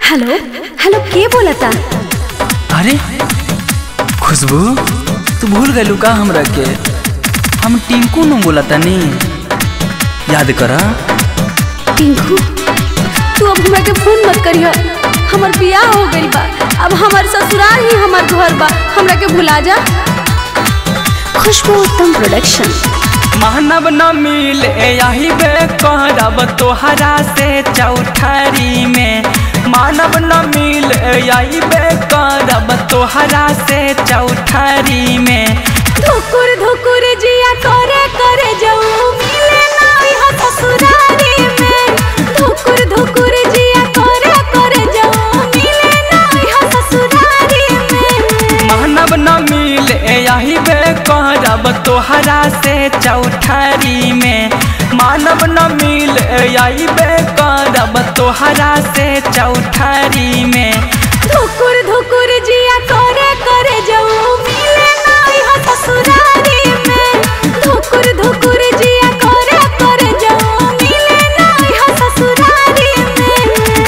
hello hello के बोलता अरे खुशबू तू भूल गलू का हमरा के हम टिंकू न बोला तनी याद करा टिंकू तू अब हमरा के फोन मत करियो हमर बियाह हो गइल बा अब हमर ससुराल ही हमर घर बा हमरा के भुला जा खुशबू उत्तम प्रोडक्शन मानव न मिले यही बे करब तोहरा से चौठारी में मानव न मिले यही बे करब तोहरा से चौठारी में धुकुर धुकुर जिया करे करे जाऊ मिले ना यहाँ ससुरारी में धुकुर धुकुर जिया करे करे जाऊ मिले ना यहाँ ससुरारी में मानव न मिले यही बे करब तोहरा से चौठारी में मानव न मिले यही बे करब तोहरा से चौठारी में धुकुर धुकुर जिया करे करे जाऊ मिले ना यहाँ ससुरारी में धुकुर धुकुर जिया करे करे जाऊ मिले ना यहाँ ससुरारी में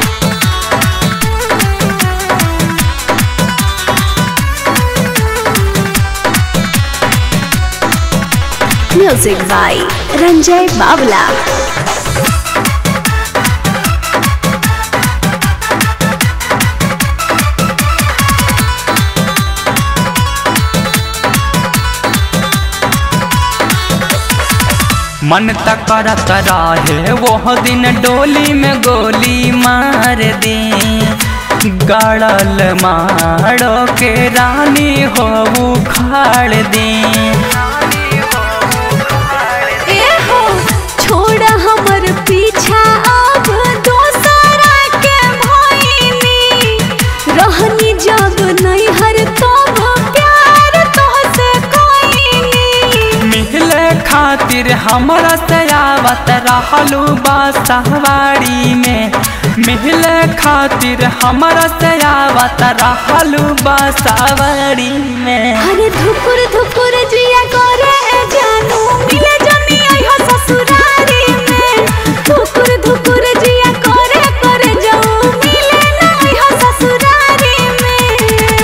म्यूजिक बाय रंजय बावला मन तक करत रहे वो दिन डोली में गोली मार दी गड़ल मारो के रानी हो उखाड़ दी ए हो छोड़ हमर पीछा अब दोसरा के भइनी रहनी जब नैहर तब प्यार तोहसे कोइनी मिले खातिर हमरा से आवत रहलू बासवाड़ी में मिले खातिर हमरा से आवत रहलू बासवाड़ी में अरे धुकुर धुकुर जिया करे ए जानू मिले जनी आइहो ससुरारी में धुकुर धुकुर जिया करे करे जाऊ मिले ना आइहो ससुरारी में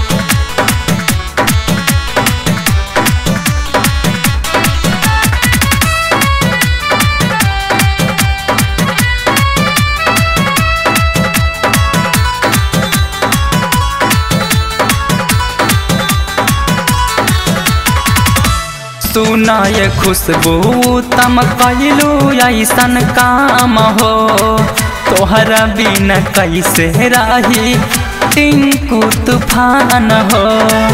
सुना ये खुशबू तम कैलू ऐसन काम हो तोहरा बिन कैसे रही टिंकू तूफान हो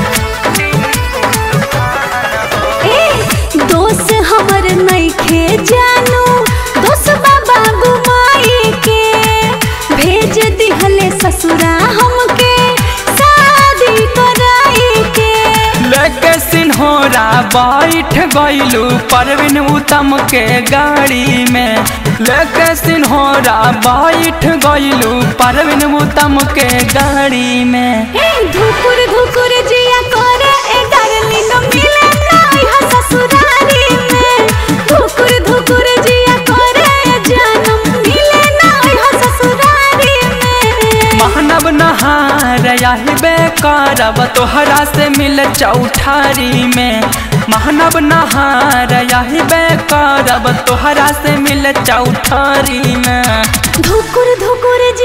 ए दोस्त हमर नइखे जानू दोस्त बाबा गुमाई के भेज दिहले ससुरा हमके शादी कराई के लेके सिन्होरा बैठ गईलू परवीन उत्तम के गाड़ी में लेके सिन्होरा बैठ गईलू परवीन उत्तम के गाड़ी में ए धुकुर धुकुर जिया करे ए डार्लिंग मिले ना यहाँ ससुरारी में धुकुर धुकुर जिया करे ए जानम मिले ना यहाँ ससुरारी में मानव नहार यही बेकारब तोहरा से मिल चौठारी में मानव नहार यही बेकारब तोहरा से मिल चौठारी में धुकुर धुकुर